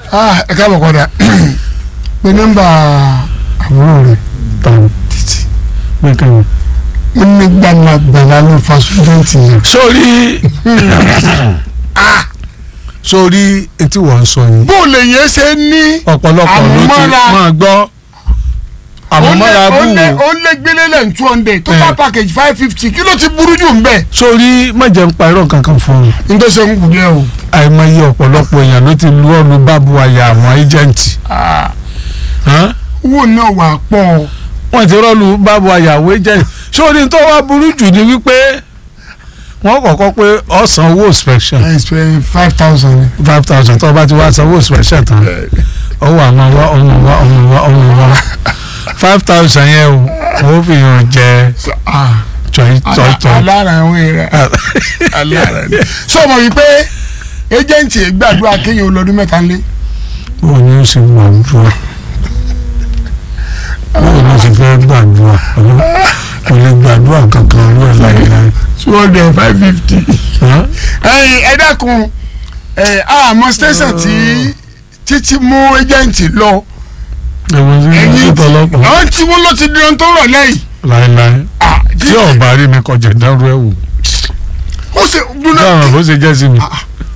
Ah, ẹ káàbọ̀ kọ́dà pé nọ́mbà àbúrò rẹ̀ tán títí pé kí ni. wọ́n ní gbanagbana ló fa sùdẹ́ǹtì yẹn. sórí sórí etí wọ́n ń sọ yìí bó lè yẹn ṣe ní ọ̀pọ̀lọpọ̀ ló ti àmúmọ́ra. máa gbọ́ àmúmọ́ra bù ó lé wò ó lé gbélé lẹ́yìn two hundred total Eh. package five fifty kí ló ti burú jù ń bẹ̀. sórí mọ̀jẹ̀ ń pa irọ́ kankan fún un nítorí ṣe ń kù díẹ̀ o. àìmọye ọ̀pọ̀lọpọ̀ èèyàn ló ti lu ọ́nu bábu àyà àwọn ẹjẹ̀ǹtì owó náà wà pọ̀ wọ́n ti rọ́ọ̀lù bábu àyà àwọn ẹjẹ̀ǹtì sórí tó wá burú jù ni wípé wọ́n kọ́kọ́ pé ọ̀sán owó inspection ẹ̀ spend five thousand. five thousand tó o bá ti wá sanwó inspection tán ọwọ́ àwọn wa ọmọ wa ọmọ wa ọmọ wa five thousand yẹn o wọ́n fi hàn jẹ tọ́yì tọ́yì tọ́yì. alára àwọn èèyàn alára ni. sọ ma wípé ejẹ́ǹtì gbàdúrà kéèyàn olọ́dún mẹ́ta lé. báwo ni ó ṣe gbàdúrà báwo ni ó ṣe fẹ́ gbàdúrà kò lè gbàdúrà kankan ló ẹ̀ láìláì. two hundred five fifty. ẹyin ẹ dákun ẹ àmọ́ station tí títí mú ejẹ́ǹtì lọ ẹ̀wọ̀n sí ẹyin ní ọ̀pọ̀lọpọ̀ àwọn tí wọ́n lọ ti di ohun tó rọ̀ lẹ́yìn. láìláì Ah, tí ọba rí mi kọjá dárú ẹ̀ wò ó ṣe dúná dáhùn bó ṣe jẹ́ sí mi.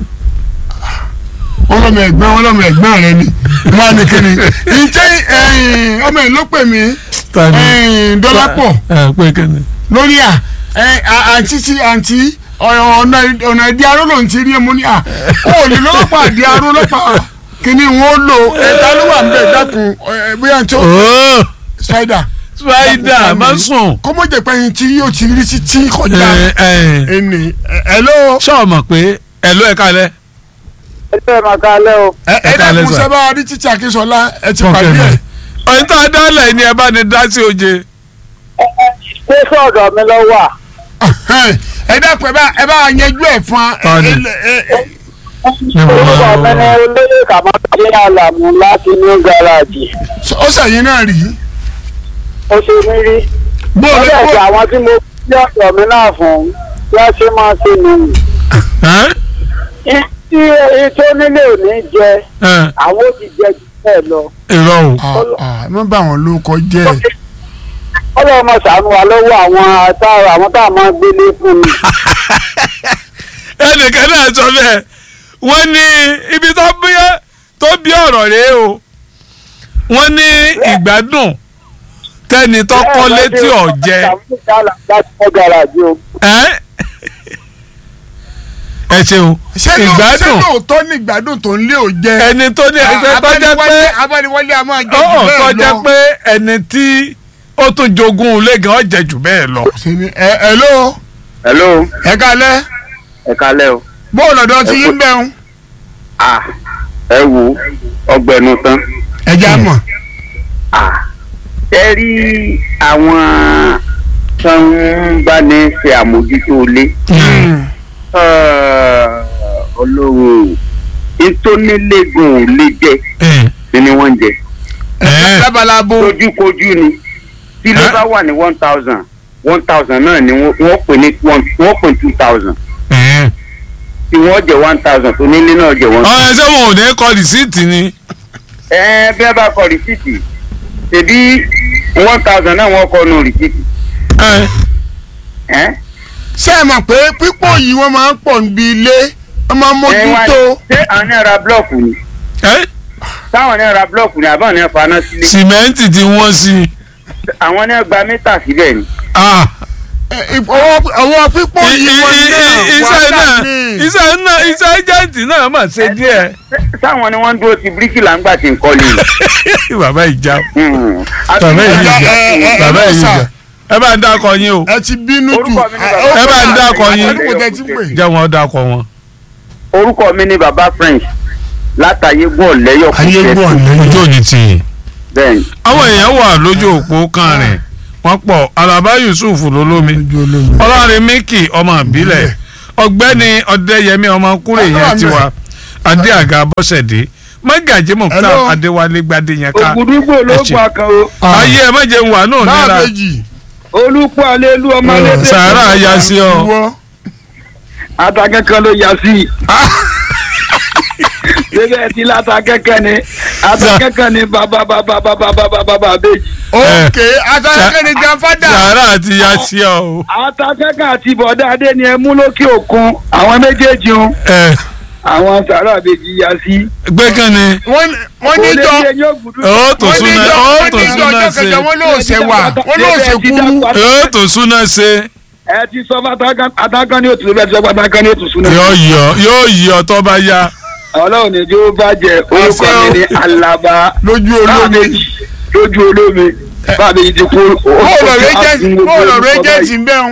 wọn lọmọ ẹ̀gbọ́n wọn lọmọ ẹ̀gbọ́n rẹ ni wọn á ní kíni ǹjẹ́ ẹ̀yìn ọmọ ẹ̀ ló pè mí ta ni ẹ̀yìn dọ́lápọ̀ ẹ pé kíni. lórí à ẹ̀ àǹtí sí àǹtí ọ̀nà ọ̀nà ìdí aró ló ń ti rí ẹmu ní à ó lè lọ́pàá ìdí aró lọ́pàá kíni wọn ó lò ẹ̀ta ló wà níbẹ̀ dákun ẹ̀ bóyá tí ó ooo spider spider má sùn. kó mọ̀ jẹ́ pé ẹyin tí yóò ti rí sí tí kọjá ẹ ẹ ẹni ẹ̀ ló ṣé o mọ̀ pé ẹ ló ẹ kalẹ̀. ẹgbẹ́ máa ká lẹ́ o. ẹ̀ Ẹ ká dákun lẹ́sà. sábà rí títí Akínsọ́lá ẹ ti Fọ́nkẹ́ pàdé mi. ẹ̀. ọ̀yìn tó a dálẹ̀ ni ẹ bá ní dá sí oje. ṣé sọ̀dọ̀ mi lọ wà. ẹ dákun ẹ bá ẹ bá yanjú ẹ fún wa. Tọ́ni. orúkọ mi ni olóyè kàmáṣe àlàmú láti ní gáràjì. ó sẹ̀yìn náà rí. ó ṣe mí rí. bó ó o lè dẹ̀ bó ṣe àwọn tí mo fi ọ̀dọ̀ mi náà fún bí a ṣe máa ṣe nìyí. tí èyí tó nílé ò ní jẹ àwọn ò ti jẹ jù bẹ́ẹ̀ lọ. irọ́ o. ẹ má bá wọn lórúkọ jẹ́ ọlọ́run máa ṣàánú wa lọ́wọ́ àwọn àtàrà àwọn tá a máa gbélé fún mi. ẹnìkan náà sọ bẹ́ẹ̀ wọ́n ní ibi tó bí tó bí ọ̀rọ̀ rèé o wọ́n ní ìgbádùn tẹ́ni tó kọ́lé tí ò jẹ láti kọ́ gáràjì o. ẹ́ ẹ ṣeun ṣé ló- ṣé ìgbádùn lóòótọ́ ní ìgbádùn tó ń lé ò jẹ́. ẹni tó ní ẹgbẹ́ tó jẹ́ pé abániwọlé a máa jẹ jù ọ̀ tó bẹ́ẹ̀ jẹ́ lọ. pé ẹni tí ó tún jogún ilé gan ó jẹ jù bẹ́ẹ̀ lọ. Ṣé ni- ẹ ẹ ló hello ẹ kalẹ́ ẹ kálẹ́ o. bó o lọ́dọ̀ ti yín bẹ́ẹ̀ ah ẹ wo ọgbẹnu tán. ẹ já mọ̀. ah ẹ rí àwọn tó ń bá ní ṣe àmójútó ilé. olówó ìtónílégùn ò lè jẹ ni wọ́n ń jẹ. Ẹ. lábalábó lójúkojú ni tí ilé Ẹ? bá wà ní one thousand one thousand náà ni wọ́n wọ́n pè ní one wọ́n pè two thousand tí wọ́n jẹ one thousand tó nílé náà jẹ one. ọ̀rẹ́ ṣé wọn ò ní kọ rìsíìtì ni. ẹ bí ẹ bá kọ rìsíìtì ṣèbí one thousand náà wọ́n kọ nù rìsíìtì. Ẹ. ẹ ṣé ẹ mọ̀ pé pípọ̀ yìí wọ́n máa ń pọ̀ níbi ilé wọ́n máa ń ẹ wá mójútó. ṣé àwọn náà ra blọọkù ni Ẹ. táwọn náà ra blọọkù ni àbáwọn náà faná sílé sìmẹ́ǹtì tí wọ́n sí. àwọn náà gba mítà síbẹ̀ ni. Ah. Ẹ, ọwọ́ ọwọ́ pípọ̀ I- yìí i- wọ́n i- náà i- iṣẹ́ wàhálà náà ni. iṣẹ́ náà iṣẹ́ ẹjẹǹtì náà mà ṣe díẹ̀. sáwọn ni wọ́n ń dúró ti bíríkìlà ńgbà tí ń kọ́lé ni. bàbá ìjà Hmm. bàbá ẹ- ìjà ẹ- ẹ- bàbá ẹ- ìjà sà. ẹ bá ń dákọ yín o ẹ ti bínú jù. Orúkọ mi ni bàbá- Ẹ bá ń dákọ yín. àtẹnukò tẹ ti ń pè. jẹ́ wọn dákọ wọn. orúkọ mi ni baba french látàyégún ọ̀lẹ́yọ̀ ayégbọ́n lẹ́yìn. ojú òní tì í. bẹ́ẹ̀ ni. àwọn èèyàn wà lójú òpó kan rìn wọ́n pọ̀ alaba yusuf lolómi ojú olómi. ọlọ́rin miki ọmọ ìbílẹ̀ ọ̀gbẹ́ni ọ̀dẹ́yẹmí ọmọ kúrè Ọlọ́run yẹn mi. tiwa adé àga bọ́sẹ̀dé mọ́gàjí mọ̀tà Hello. adéwálé gbadé yẹn ká ògùdúgbò ló Ẹ ṣe. pa kan o ayé ẹ mọ̀jẹ̀ ń wà náà nira láàbẹ̀jì. olùkọ́ alelu ọmọ Ẹ, alẹ́dẹ́ sàárà ya sí ọ ìwọ. àtàkẹ́ kan ló yà sí i bébẹ̀ ti láta kẹ́kẹ́ ni ata kẹ́kẹ́ ni bàbá bàbá bàbá bàbá bàbá bèjì. ok atakẹ́kẹ́ ni grandfather. sàárà àti yasia o. ata kẹ́kẹ́ àti bọ̀dá adé ni ẹ mú lókè òkun àwọn méjèèjì ń ẹ àwọn sàrà bèjì yá sí. gbé kan ni wọ́n wọ́n ní jọ Olè yóò gbùdú. ó tó wọ́n ní súná jọ ó wọ́n tó ní jọ súná ọjọ́ ṣe kẹjọ wọ́n lóò ṣe wà wọ́n lóò ṣe kúrú. ó tó súná ṣe ẹ ti sọ fún atakan ní òtún bẹ́ẹ̀ ti sọ fún atakan ní òtún súná. yóò yọ yóò yọ tó bá yá. ọlọ́run ní jó bàjẹ́ orúkọ mi ní alaba lójú olómi báàbèjì lójú olómi báàbèjì ti kú. bóòlù rẹ́jẹ̀ntì bóòlù rẹ́jẹ̀ntì ń bẹ̀ ń.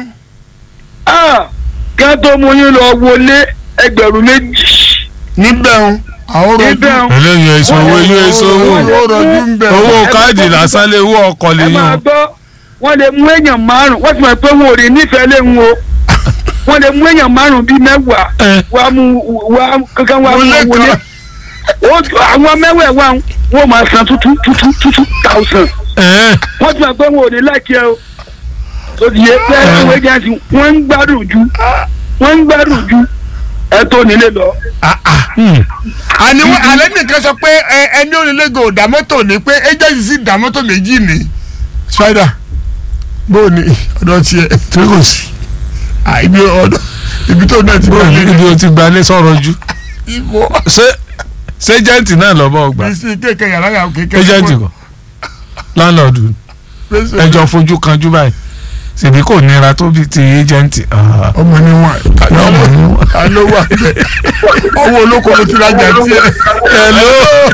kẹ́ tó mú yín lọ wọlé ẹgbẹ̀rún méjì níbẹ̀ ń àwọn rojú níbẹ̀ ń. eléyìí èso owó ilé èso owó owó rojú ń bẹ̀ owó káàdì lásán lè wọ ọkọ lè ẹ máa yan. gbọ́ wọ́n lè mú èèyàn márùn wọ́n ti mọ̀ pé wọn ò rí nífẹ̀ẹ́ lé ń wo wọ́n lè mú èèyàn márùn bíi mẹ́wàá ẹ wá mú wá kankan wá mú Wọlé wọn wọlé kan. Ó ju- àwọn mẹ́wàá wá wọn máa san tútú tútú tútú thousand ẹ wọ́n ti mọ̀ pé wọn ò ní láìkí ẹ o tó ti yé pé ìwé jẹ́nsì wọ́n ń gbádùn ju wọ́n ń gbádùn ju ẹ tó nílé lọ. àní wọn alẹ́ nìkan sọ pé ẹ- ẹni onílẹ̀gò dá mọ́tò ní pé agency sì dá mọ́tò méjì ní spider bóò ní ọ̀dọ̀ tiẹ̀ tí kò sí. Ah, ibi ọ̀dọ̀ ibi tó náà ti bọ̀ ní ibi o ti gbalẹ̀ sọ̀rọ̀ ju. ibo ṣé ṣé jẹ́ǹtì náà lọ́bọ̀ ọgbà bísí kéèké yàrá yàrá kéèké ẹjẹ̀ǹtì kọ láńlọ́ọ̀dù ẹjọ́ fojú kanjú báyìí ṣèbí kò nira tó bí ti ẹjẹ̀ǹtì. ọmọ ni wọn ọmọ ni wọn. ta ló wà bẹ́ẹ̀ ọwọ́ olóko ló ti rajà tiẹ̀. hello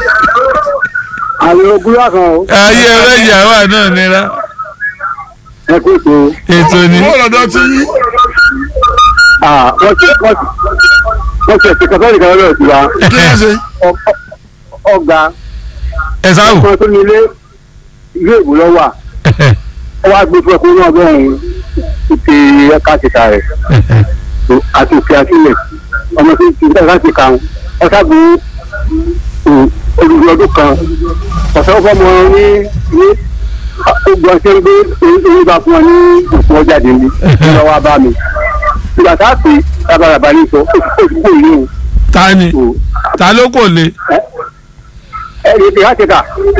àwọn ogun wà kan o ayé ẹlẹ́yà wà náà nira ẹ kó tó ètò ni. bó lọ́dọ̀ tí yí wọ́n ti wọ́n ti wọ́n ti ẹ̀sìn kẹfẹ́ nìkan lọ́dọ̀ sí wa kí ló ṣe. ọgbà ẹ sáwù. kan tó ní ilé ilé ìbò lọ́wọ́ ọ wá gbé fún ẹkún náà bẹ́ẹ̀ ń ti ẹ̀ka kìtà rẹ̀ àti òkè àtìlẹ̀ ọmọ tó ti bẹ́ẹ̀ láti kàn ọ sábò olùdó ọdún kan ọ̀sẹ̀ fọmọ ní ní ogun ọ̀sẹ̀ ń gbé oyún bá fún ọ ní òkú ọjà dé ní lọ́wọ́ bá mi ìgbà tá a pè rábàràbà ní sọ ó ti kó ìlú ta ni o ta ló kò le. ẹ ẹ ẹ láti kà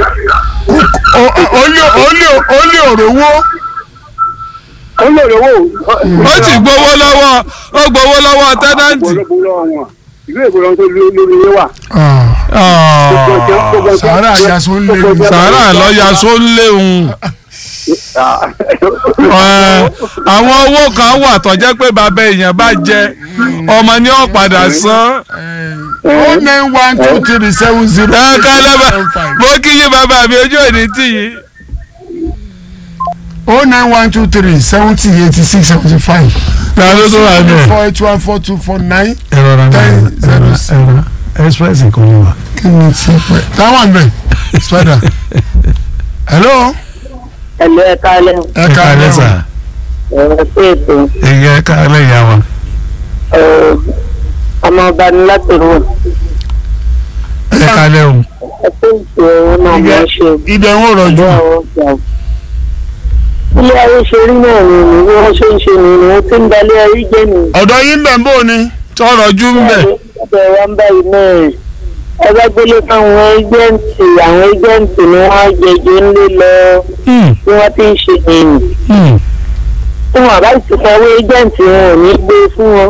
ó lé ó lé ó lé òrówó ó lè lówó ó ti gbowó lọ́wọ́ ó gbowó lọ́wọ́ tẹ́nàntì. ìlú èbó lọ́wọ́ tó lórí ilé wà. sàárà àjàsó ń lé mi. sàárà lọ́ọ́yà só ń léhùn. Ẹ, àwọn owó kan wà tó jẹ́ pé bàbá èèyàn bá jẹ ọmọ ní ó padà san. ó nine one two three seven zero ẹ kálẹ̀ bá seven five. mo kí yín bàbá mi ojú òní tì yín. ó nine one two three seventy eighty six seventy five. ta ló tó wà ní ẹ̀. four eight one four two four nine. ẹ̀rọ ra Ten zero six. ẹ̀rọ express kò ní wà. kí ni tí pẹ́. táwọn àgbẹ̀ spider. hello. ẹ̀lú ẹ̀ka alẹ́ ẹ ká ẹ lẹ́wọ̀n. sà ẹ̀rọ sí ètò èyí ẹ ká lẹ́ ìyá wa. ẹ̀, ọmọ ọba ní láti rò ẹ ká lẹ́hùn. ẹ tó ń ṣe òun náà mọ̀ ọ́ ṣe ibẹ̀ ń wò rọ̀jù. ìjọ àwọn ọjà. ilé ayé ṣe rí náà ni ni bí wọ́n ṣe ń ṣe ni ni wọ́n ti ń dalẹ̀ ayé jẹ́ ni. ọ̀dọ̀ yín bẹ̀ ń bò ni. tọrọ jú ń bẹ̀. ọbẹ̀ wa ń báyìí náà ẹ bá gbélé fáwọn ẹjẹǹtì àwọn ẹjẹǹtì ni wọ́n á jẹjọ ńlé lọ bí wọ́n ti ń ṣe nìyí. tí wọn àbá ti sanwó ẹjẹǹtì wọn ò ní gbé fún wọn.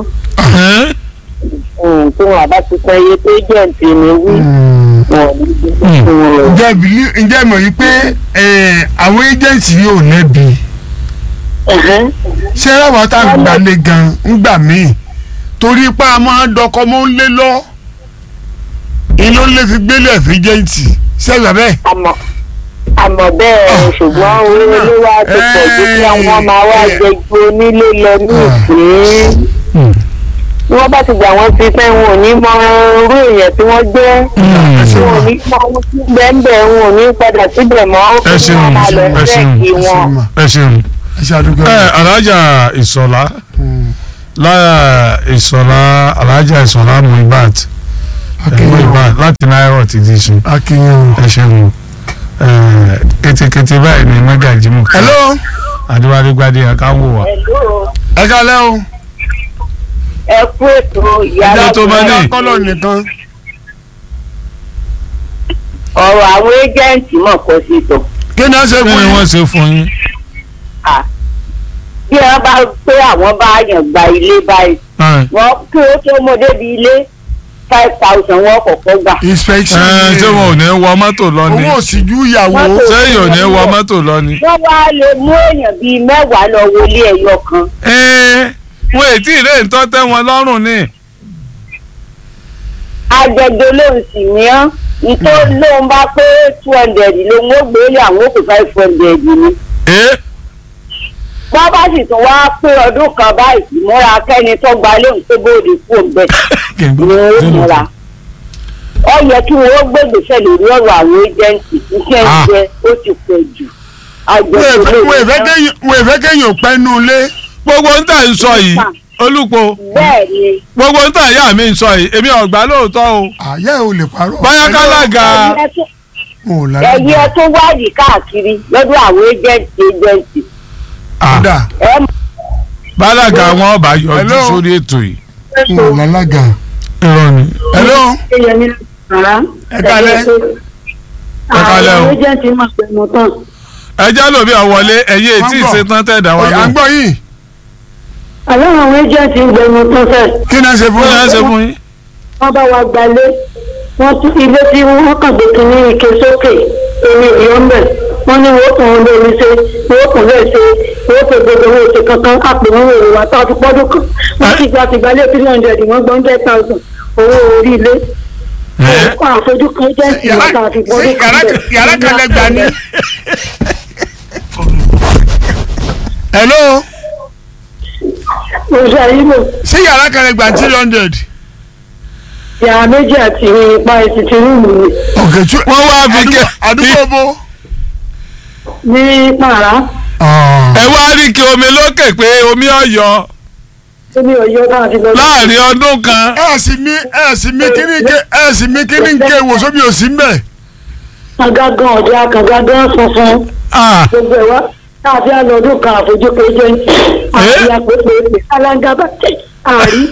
Mm, tí wọn àbá ti san iye tó ẹjẹǹtì ni wí wọn ò ní gbé fún wọn. ǹjẹ́ ìbílí ǹjẹ́ ìmọ̀ yìí pé eh, àwọn agency yóò lẹ́bi. Ẹ̀hẹ́n. ṣé ráwọ̀ tá a gbalẹ̀ gan ń gbà míì torí pé a máa ń dọkọ mọ́ ń lé lọ iná lè fi gbélé ẹ̀fí jẹ́ǹtì ṣẹ́gbà bẹ́ẹ̀. àmọ́ àmọ́ bẹ́ẹ̀ ṣùgbọ́n owó ilé wa ti pọ̀ ju kí àwọn máa wá jẹjú onílé lọ ní ìpín. bí wọ́n bá ti gbà wọ́n ti fẹ́ wọn ò ní mọ irú èèyàn tí wọ́n jẹ́ wọn ò ní mọ ohun tí bẹ́ẹ̀ wọn ò ní padà síbẹ̀ mọ́ ó ẹ fi ṣeun wọn máa lọ ẹ ṣeun bẹ́ẹ̀kì wọn. ẹ ṣeun. ẹ ṣe àdúgbò ẹ alájà ìsọlá lára ìsọlá alájà ìsọlá muibat muibat láti náírà ti di sun akínyìn. ẹ ṣeun ẹ ketekete báyìí ni mẹgàjì mú ká hello adéwálé gbadé akáwò wa. ẹ kálẹ́ o. ẹ kú ètò ìyá Ẹjọ́ tó máa ní. kọ́lọ̀ nìkan. ọ̀rọ̀ àwọn ẹ́jẹ̀ǹtì mọ̀ kọ́ sí sọ. kí ni wọ́n ṣe kí fún ni yín wọ́n ṣe fún yín. À, bí wọ́n bá pé àwọn bá yàn gba ilé báyìí Ẹ, wọ́n kí ó tó mọ débi ilé five thousand wọ́n kọ́kọ́ gbà. inspection ẹ, ṣé wọn ò ní wọ mọ́tò lọ ni owó òsìjú ìyàwó Mọ́tò. sẹ́yìn ò ní wọ mọ́tò lọ ni. wọ́n wá lè mú èèyàn bíi mẹ́wàá lọ wọlé ẹyọ kan. ẹ wọn ètí ìrè ń tọ́ tẹ́ wọn lọ́rùn ni. agbègbè lóhùn sì ní án nítorí lóhùn bá pé two hundred lòun ó gbé lé àwọn òkú five hundred ni. ẹ wọ́n bá sì tún wá pé ọdún kan báyìí múra kẹ́ni tó gba léhùn tó bóde kú òǹbẹ kí n ni ó múra. ó yẹ kí wọ́n ó gbègbèsè lórí ọ̀rọ̀ àwọn ẹ́jẹ̀ǹtì iṣẹ́ Ah. ìjẹ́ ó ti pọ̀ jù. agbègbè wọ́n èfẹ́ lóhùn kéèyàn wọ́n èfẹ́ kéèyàn pẹ́ nù ilé gbogbo ń tà ń sọ yìí olùpọ̀ bẹ́ẹ̀ ni gbogbo ń tà ìyá mi ń sọ yìí èmi ọ̀gbá lóòótọ́ o àyà ò lè parọ́ báyà kálága ẹ̀yẹ tó- wọn ò lára ẹ̀yẹ tó wádìí káàkiri lọ́dọ̀ àwọn ẹ́jẹ̀ǹtì ẹ́jẹ̀ǹtì kódà ẹ̀ mọ̀ bálága wọn ọba yọjú Hello? sórí ètò yìí. wọn ò lálága. irọ́ ni. hello Eyẹmí rárá. ẹ kálẹ́ Ẹ kálẹ́ o. Àwọn ẹjẹ̀ǹtì máa pẹ̀ mọ́ tán. ẹjẹ́ lómi ọ̀wọ́lé ẹ̀yẹ Wọ́n tí bọ̀. ìṣetán tẹ̀ dá wa Oye, à ń lọ. gbọ́ yìí Àlọ́ àwọn ẹjẹ̀ǹtì ń gbẹnu tán fẹ́. kí ni a ṣe fún kí ni ẹ yín? ṣe fún yín. Wọ́n bá wa gbalé. Wọ́n tún ilé tí wọ́n kàn gbé kínní ike sókè. Omi ìyọ́ ń bẹ̀. Wọ́n ní wọ́n kàn ń lórí ṣe. Wọ́n kàn lè ṣe. Wọ́n kàn gbogbo owó oṣù kankan. Àpò wọn wò wá tó àti pọ́dún kan. Wọ́n ti gba ti gbalé three hundred wọ́n gbọ́ hundred thousand. Owó orí ilé. Ẹ? Kọ́ àfojú kan ẹjẹ̀ǹtì Yàrá wọn tàbí pọ́dún sí, kan yàrá- bẹ̀. yàrá kan lẹ gbà ní. hello Oṣù Àyíbò. sí yàrá kan lẹ gbà three hundred. Yàrá méjì àti ipa ẹ̀sìn ti rúùmù mi. ọ̀kẹ́ tí wọ́n wá fi kẹ́ àdúgbò bó. Ní Pàrà. ẹ wá rí kí omi lókè pé omi ọ̀yọ́ Tóbi Ọ̀yọ́ náà ti lọ. láàrin ọdún kan. ẹ sì mí ẹ sì mí kíní ké ẹ sì mí kíní ké wò sómi ò sí mbẹ. Àgàgàn ọ̀dẹ àkàgàgàn funfun. Ah, Gbogbo ẹ̀ wá. Káàbí àlọ́dún kan àfojúkọ jẹ́. Àti àpèpè alága bá tẹ̀. Àrí.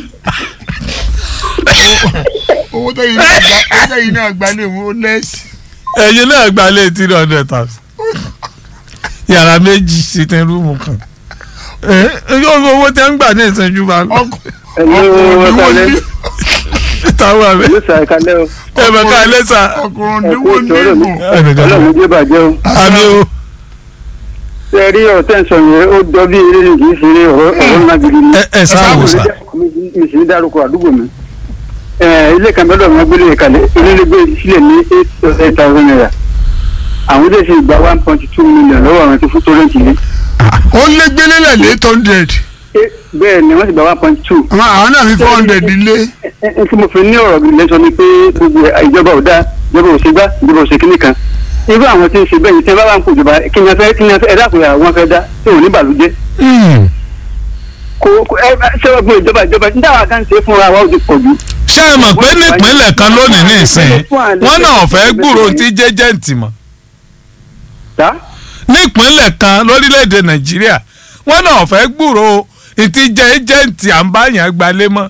owó tẹ̀yìn náà gbà owó tẹ̀yìn náà gbà lè wo lẹ́sì. ẹ̀yin náà gba lé three hundred thousand. yàrá méjì sí tẹ rúùmù kan. ẹ yóò fi owó tẹ́ ń gbà ní ìṣẹ́jú bá lọ. ọkọ ẹ̀yin ọkùnrin wọ́n ni wọ́n kalẹ̀ ní táwọn àbẹ ẹ̀yin sà kalẹ̀ o ẹ bẹ ká ilé sa. ọkùnrin ni ẹ̀kú wọ́n ní ìtọ́rọ̀ mi ìmọ̀. ẹnìkan ọlọ́run jẹ́ bàjẹ́ o àmì o. ṣe rí ọ̀rọ̀ tẹ́ ń sọ yẹn ó jọ bí eré ni kì í ṣe eré ọ̀rọ̀ ọ̀rọ̀ ńlá gidi ni. ẹ ẹ sáà wò sá. mi sì ń dárúkọ àdúgbò mi Ẹ, ilé kan bẹ́ẹ̀ lọ́wọ́ gbélé kalẹ̀ ilé gbé sílẹ̀ ní eight thousand naira àwọn ilé sì gba one point two million lọ́wọ́ àwọn tí fún torrent ilé ó lé gbélé lẹ̀ ní eight hundred. Eh, bẹ́ẹ̀ ni wọ́n sì gba one point two àwọn àwọn náà fi four hundred lé. ẹ tí mo fi ní ọ̀rọ̀ gidi lẹ́sọ ni pé gbogbo ìjọba ò dáa ìjọba ò ṣe gbá ìjọba ò ṣe kíní kan irú àwọn tí ń ṣe bẹ́ẹ̀ ni tí wọ́n bá wà ń kó ìjọba kí ni a fẹ́ kí ni a fẹ́ ẹ dákun yà wọ́n fẹ́ dá tí ò ní bàlújẹ́ kò kò ẹ ẹ ṣé wọ́n gbé ìjọba ìjọba ní dáwà kan ṣe fúnra wa ó ti pọ̀ jù. ṣé ẹ mọ̀ pé nípínlẹ̀ kan lónìí ní ìsìn wọ́n náà fẹ́ gbúrò tí jẹ́jẹ́ǹtì mọ̀ tá nípínlẹ̀ kan lórílẹ̀‐èdè nàìjíríà wọ́n náà fẹ́ gbúrò ìtí jẹ́jẹ́ǹtì à ń bá yàn gbalé mọ́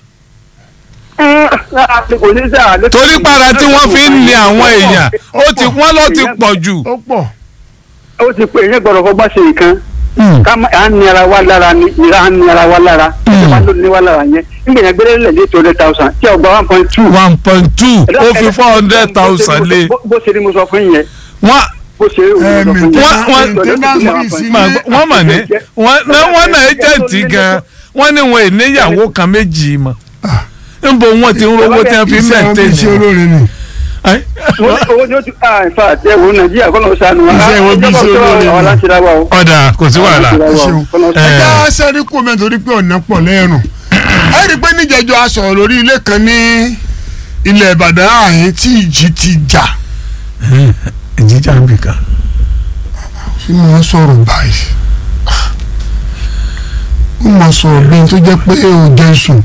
kò ní sáà lẹ́sẹ̀- torí para tí wọ́n fi ń ní àwọn èèyàn ó ti wọ́n ló ti pọ̀ jù. ó pọ̀. ó ti pè é yẹn gbọ́dọ̀ fọgbọ́n ṣe nǹkan ká má à ń ní ara wa lára ni ìra à ń ní ara wa lára ìjọba ló ní wa lára yẹn nígbà yẹn gbélé lẹ̀ ní two hundred thousand tí ọgbà one point two. one point two ó fi four hundred thousand lé bó ṣe ni mo sọ fún yín yẹn wọ́n bó ṣe rí òun mo sọ fún yín. Wọ́n- wọ́n- maintenance fees mà- ilé. wọ́n mà ní wọ́n ná- wọ́n náà ẹjẹ̀ǹtì gan wọ́n ní wọn ìníyàwó kan méjì mọ́ níbo wọ́n ti ń rówó tí wọ́n fi iṣẹ́ wọn bí iṣẹ́ mẹ́tẹ́ẹ̀nì. olóore ni. Ẹ́, owó ni ó ti ah in fact ẹ wo nàìjíríà kọ́ ló ń sànù wa. Iṣẹ́ wọn bí ìjọba iṣẹ́ òṣèlú olóore ni. àwọn aláṣẹ wa o. ọ̀dà kò sí wàhálà. ẹ ṣeun. Ẹ. ẹ já sẹ́rí kú omi torí pé ọ̀nà pọ̀ lẹ́rùn. ẹ rí i pé níjẹ̀jọ́ a sọ̀rọ̀ lórí ilé kan ní ilẹ̀ ìbàdàn ààyè tí ìjì ti jà. ìjíjà ń bì kan. tí mo ń sọ̀rọ̀ báyìí. mo mọ̀ sọ̀rọ̀ bí n tó jẹ́ pé ó jẹ́ sùn.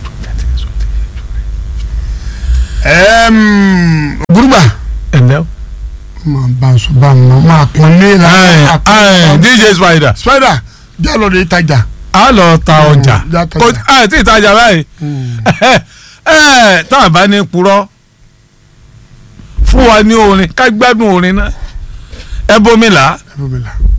gbúrúgbà ẹ̀lẹ́ o. máa bá a sọ bá a mọ̀ máa pọ́n lé la. Ẹ, ẹ, DJ Spider spider jálọ̀ lè tajà. a lọ ta ọjà já tajà. kò a ti tajà báyìí ẹ tá a bá ní purọ́ fún wa ní orin ká gbádùn orin náà ẹ bomi là á. ẹ bọ́ mi là.